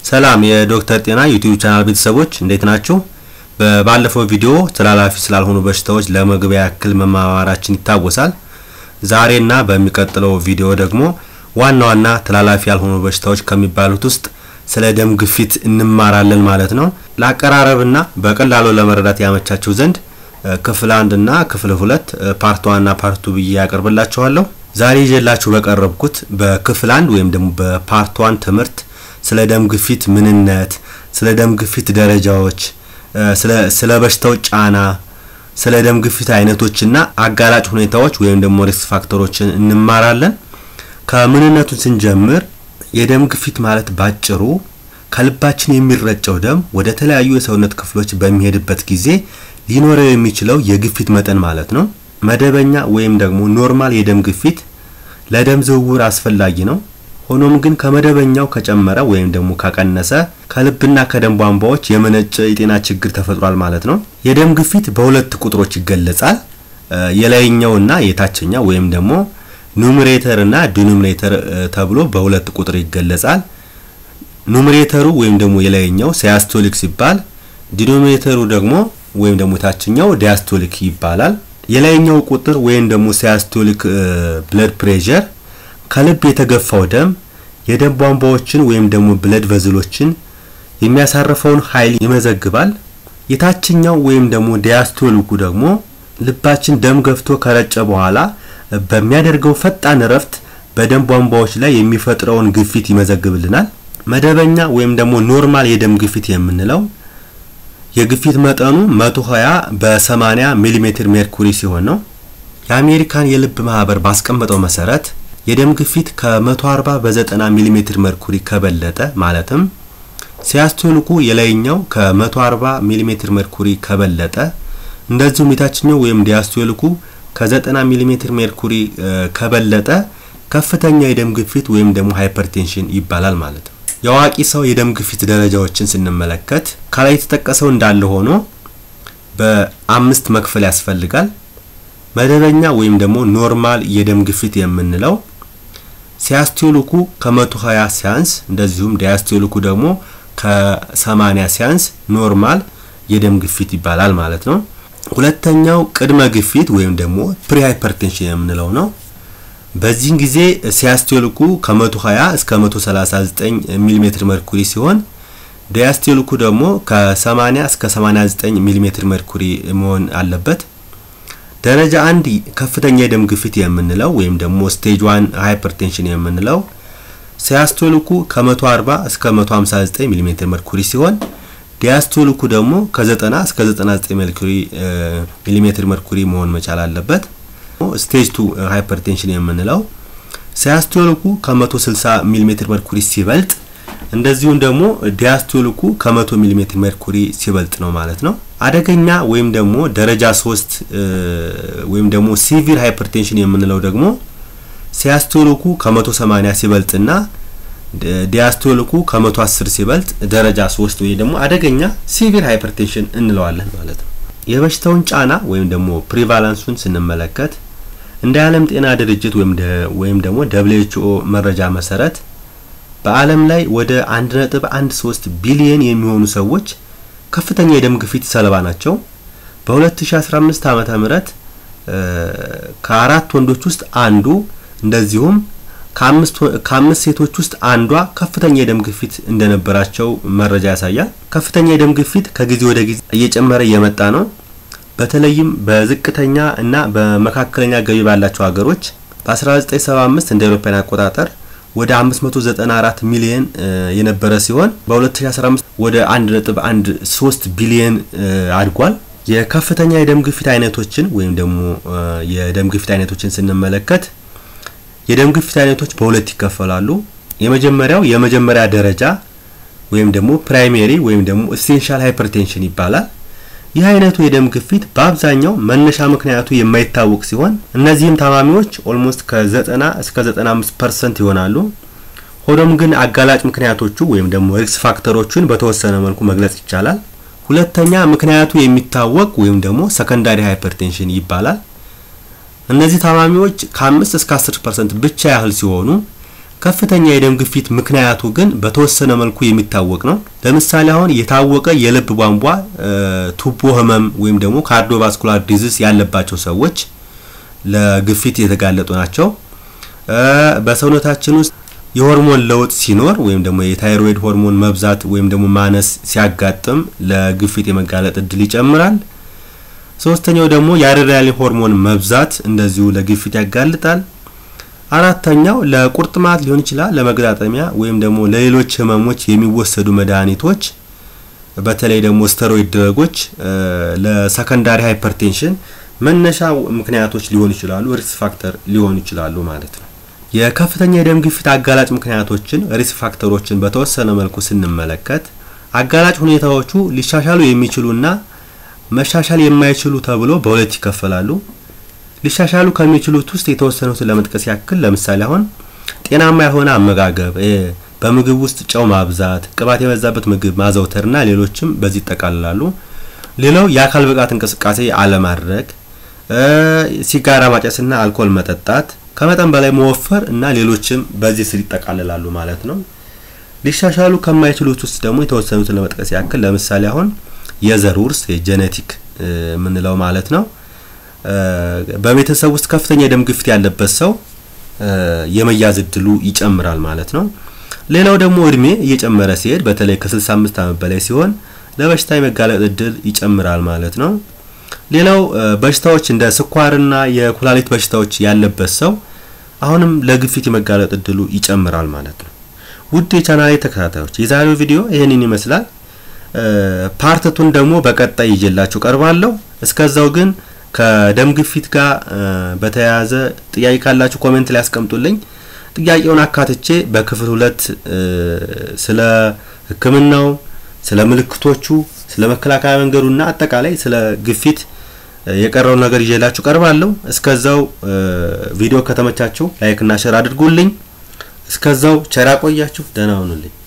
ሰላም የዶክተር ጤና ዩቲዩብ ቻናል ቤተሰቦች እንዴት ናችሁ? በባለፈው ቪዲዮ ተላላፊ ስላልሆኑ በሽታዎች ለመግቢያ ያክል መማማራችን ይታወሳል። ዛሬና በሚቀጥለው ቪዲዮ ደግሞ ዋና ዋና ተላላፊ ያልሆኑ በሽታዎች ከሚባሉት ውስጥ ስለ ደም ግፊት እንማራለን ማለት ነው። ለአቀራረብና በቀላሉ ለመረዳት ያመቻችሁ ዘንድ ክፍል አንድ እና ክፍል ሁለት ፓርት ዋን እና ፓርት ቱ ብዬ ያቀርብላችኋለሁ። ዛሬ ይዤላችሁ በቀረብኩት በክፍል አንድ ወይም ደግሞ በፓርት ዋን ትምህርት ስለ ደም ግፊት ምንነት፣ ስለ ደም ግፊት ደረጃዎች፣ ስለ በሽታው ጫና፣ ስለ ደም ግፊት አይነቶችና አጋላጭ ሁኔታዎች ወይም ደግሞ ሪስክ ፋክተሮችን እንማራለን። ከምንነቱን ስንጀምር የደም ግፊት ማለት ባጭሩ ከልባችን የሚረጨው ደም ወደ ተለያዩ የሰውነት ክፍሎች በሚሄድበት ጊዜ ሊኖረው የሚችለው የግፊት መጠን ማለት ነው። መደበኛ ወይም ደግሞ ኖርማል የደም ግፊት ለደም ዝውውር አስፈላጊ ነው። ሆኖም ግን ከመደበኛው ከጨመረ ወይም ደግሞ ከቀነሰ ከልብና ከደም ቧንቧዎች የመነጨ የጤና ችግር ተፈጥሯል ማለት ነው። የደም ግፊት በሁለት ቁጥሮች ይገለጻል። የላይኛውና የታችኛው ወይም ደግሞ ኑሜሬተር እና ዲኖሚኔተር ተብሎ በሁለት ቁጥር ይገለጻል። ኑሜሬተሩ ወይም ደግሞ የላይኛው ሲያስቶሊክ ሲባል ዲኖሚኔተሩ ደግሞ ወይም ደግሞ የታችኛው ዲያስቶሊክ ይባላል። የላይኛው ቁጥር ወይም ደግሞ ሲያስቶሊክ ብለድ ፕሬሸር ከልብ የተገፋው ደም የደም ቧንቧዎችን ወይም ደግሞ ብለድ ቨዝሎችን የሚያሳርፈውን ኃይል ይመዘግባል። የታችኛው ወይም ደግሞ ዲያስቶሊኩ ደግሞ ልባችን ደም ገፍቶ ከረጨ በኋላ በሚያደርገው ፈጣን እረፍት በደም ቧንቧዎች ላይ የሚፈጥረውን ግፊት ይመዘግብልናል። መደበኛ ወይም ደግሞ ኖርማል የደም ግፊት የምንለው የግፊት መጠኑ 120 በ80 ሚሊ ሜትር ሜርኩሪ ሲሆን ነው። የአሜሪካን የልብ ማህበር ባስቀመጠው መሰረት የደም ግፊት ከ140 በ90 ሚሊ ሜትር ሜርኩሪ ከበለጠ ማለትም ሲያስቶሊኩ የላይኛው ከ140 ሚሊ ሜትር ሜርኩሪ ከበለጠ እንደዚሁም የታችኛው ወይም ዲያስቶሊኩ ከ90 ሚሊ ሜትር ሜርኩሪ ከበለጠ ከፍተኛ የደም ግፊት ወይም ደግሞ ሃይፐርቴንሽን ይባላል ማለት ነው። የአዋቂ ሰው የደም ግፊት ደረጃዎችን ስንመለከት ከላይ የተጠቀሰው እንዳለ ሆኖ በአምስት መክፈል ያስፈልጋል። መደበኛ ወይም ደግሞ ኖርማል የደም ግፊት የምንለው ሲያስቶሊኩ ከ120 ሲያንስ እንደዚሁም ዲያስቶሊኩ ደግሞ ከ80 ሲያንስ ኖርማል የደም ግፊት ይባላል ማለት ነው። ሁለተኛው ቅድመ ግፊት ወይም ደግሞ ፕሪ ሃይፐርቴንሽን የምንለው ነው። በዚህን ጊዜ ሲያስቶሊኩ ከ120 እስከ 139 ሚሊ ሜትር መርኩሪ ሲሆን ዲያስቶሊኩ ደግሞ ከ80 እስከ 89 ሚሊ ሜትር መርኩሪ መሆን አለበት። ደረጃ አንድ ከፍተኛ የደም ግፊት የምንለው ወይም ደግሞ ስቴጅ ዋን ሃይፐርቴንሽን የምንለው ሲያስቶሊኩ ከ140 እስከ 159 ሚሊ ሜትር መርኩሪ ሲሆን ዲያስቶሊኩ ደግሞ ከ90 እስከ 99 መርኩሪ ሚሊ ሜትር መርኩሪ መሆን መቻል አለበት። ስቴጅ ቱ ሃይፐርቴንሽን የምንለው ሲያስቶሊኩ ከ160 ሚሊ ሜትር መርኩሪ ሲበልጥ እንደዚሁም ደግሞ ዲያስቶሊኩ ከ100 ሚሊ ሜትር መርኩሪ ሲበልጥ ነው ማለት ነው። አደገኛ ወይም ደግሞ ደረጃ 3 ወይም ደግሞ ሲቪር ሃይፐርቴንሽን የምንለው ደግሞ ሲያስቶሊኩ ከ180 ሲበልጥና ዲያስቶሊኩ ከ110 ሲበልጥ ደረጃ 3 ወይ ደግሞ አደገኛ ሲቪር ሃይፐርቴንሽን እንለዋለን ማለት ነው። የበሽታውን ጫና ወይም ደግሞ ፕሪቫላንሱን ስንመለከት እንደ ዓለም ጤና ድርጅት ወይም ደግሞ ደብሊውኤችኦ መረጃ መሰረት በዓለም ላይ ወደ 1.13 ቢሊዮን የሚሆኑ ሰዎች ከፍተኛ የደም ግፊት ሰለባ ናቸው። በ2015 ዓመተ ምህረት ከአራት ወንዶች ውስጥ አንዱ እንደዚሁም ከአምስት ሴቶች ውስጥ አንዷ ከፍተኛ የደም ግፊት እንደነበራቸው መረጃ ያሳያል። ከፍተኛ የደም ግፊት ከጊዜ ወደ ጊዜ እየጨመረ እየመጣ ነው። በተለይም በዝቅተኛ እና በመካከለኛ ገቢ ባላቸው ሀገሮች በ1975 እንደ አውሮፓውያን አቆጣጠር ወደ 594 ሚሊዮን የነበረ ሲሆን በ2015 ወደ 1.13 ቢሊዮን አድጓል። የከፍተኛ የደም ግፊት አይነቶችን ወይም ደግሞ የደም ግፊት አይነቶችን ስንመለከት የደም ግፊት አይነቶች በሁለት ይከፈላሉ። የመጀመሪያው የመጀመሪያ ደረጃ ወይም ደግሞ ፕራይሜሪ ወይም ደግሞ ኢሴንሻል ሃይፐርቴንሽን ይባላል። ይህ አይነቱ የደም ግፊት በአብዛኛው መነሻ ምክንያቱ የማይታወቅ ሲሆን እነዚህም ታማሚዎች ኦልሞስት ከ90 እስከ 95 ፐርሰንት ይሆናሉ። ሆኖም ግን አጋላጭ ምክንያቶቹ ወይም ደግሞ ሪክስ ፋክተሮቹን በተወሰነ መልኩ መግለጽ ይቻላል። ሁለተኛ ምክንያቱ የሚታወቅ ወይም ደግሞ ሰከንዳሪ ሃይፐርቴንሽን ይባላል። እነዚህ ታማሚዎች ከ5 እስከ 10 ፐርሰንት ብቻ ያህል ሲሆኑ ከፍተኛ የደም ግፊት ምክንያቱ ግን በተወሰነ መልኩ የሚታወቅ ነው። ለምሳሌ አሁን የታወቀ የልብ ቧንቧ ቱቦ ህመም ወይም ደግሞ ካርዲዮቫስኩላር ዲዚዝ ያለባቸው ሰዎች ለግፊት የተጋለጡ ናቸው። በሰውነታችን ውስጥ የሆርሞን ለውጥ ሲኖር ወይም ደግሞ የታይሮይድ ሆርሞን መብዛት ወይም ደግሞ ማነስ ሲያጋጥም ለግፊት የመጋለጥ እድል ይጨምራል። ሶስተኛው ደግሞ የአድሬናሊን ሆርሞን መብዛት እንደዚሁ ለግፊት ያጋልጣል። አራተኛው ለቁርጥማት ሊሆን ይችላል፣ ለመገጣጠሚያ ወይም ደግሞ ለሌሎች ህመሞች የሚወሰዱ መድኃኒቶች በተለይ ደግሞ ስተሮይድ ድረጎች ለሰከንዳሪ ሃይፐርቴንሽን መነሻ ምክንያቶች ሊሆኑ ይችላሉ፣ ሪስክ ፋክተር ሊሆኑ ይችላሉ ማለት ነው። የከፍተኛ የደም ግፊት አጋላጭ ምክንያቶችን ሪስክ ፋክተሮችን በተወሰነ መልኩ ስንመለከት አጋላጭ ሁኔታዎቹ ሊሻሻሉ የሚችሉና መሻሻል የማይችሉ ተብሎ በሁለት ይከፈላሉ። ሊሻሻሉ ከሚችሉት ውስጥ የተወሰኑትን ለመጥቀስ ያክል ለምሳሌ አሁን ጤናማ የሆነ አመጋገብ፣ በምግብ ውስጥ ጨው ማብዛት፣ ቅባት የበዛበት ምግብ ማዘውተርና ሌሎችም በዚህ ይጠቃልላሉ። ሌላው የአካል ብቃት እንቅስቃሴ አለማድረግ፣ ሲጋራ ማጨስና አልኮል መጠጣት፣ ከመጠን በላይ መወፈር እና ሌሎችም በዚህ ስር ይጠቃልላሉ ማለት ነው። ሊሻሻሉ ከማይችሉት ውስጥ ደግሞ የተወሰኑትን ለመጥቀስ ያክል ለምሳሌ አሁን የዘር ውርስ የጄኔቲክ የምንለው ማለት ነው። በቤተሰብ ውስጥ ከፍተኛ የደም ግፊት ያለበት ሰው የመያዝ እድሉ ይጨምራል ማለት ነው። ሌላው ደግሞ እድሜ እየጨመረ ሲሄድ በተለይ ከ65 ዓመት በላይ ሲሆን ለበሽታ የመጋለጥ እድል ይጨምራል ማለት ነው። ሌላው በሽታዎች እንደ ስኳርና የኩላሊት በሽታዎች ያለበት ሰው አሁንም ለግፊት የመጋለጥ እድሉ ይጨምራል ማለት ነው። ውድ የቻናሌ ተከታታዮች የዛሬው ቪዲዮ ይህንን ይመስላል። ፓርትቱን ደግሞ በቀጣይ ይዤላችሁ ቀርባለሁ። እስከዛው ግን ከደም ግፊት ጋር በተያያዘ ጥያቄ ካላችሁ ኮሜንት ላይ ያስቀምጡልኝ። ጥያቄውን አካትቼ በክፍል ሁለት ስለ ሕክምናው፣ ስለ ምልክቶቹ፣ ስለ መከላከያ መንገዱና አጠቃላይ ስለ ግፊት የቀረውን ነገር ይዤላችሁ ቀርባለሁ። እስከዛው ቪዲዮ ከተመቻችሁ ላይክ እና ሼር አድርጉልኝ። እስከዛው ቸር ያቆያችሁ። ደህና ሁኑልኝ።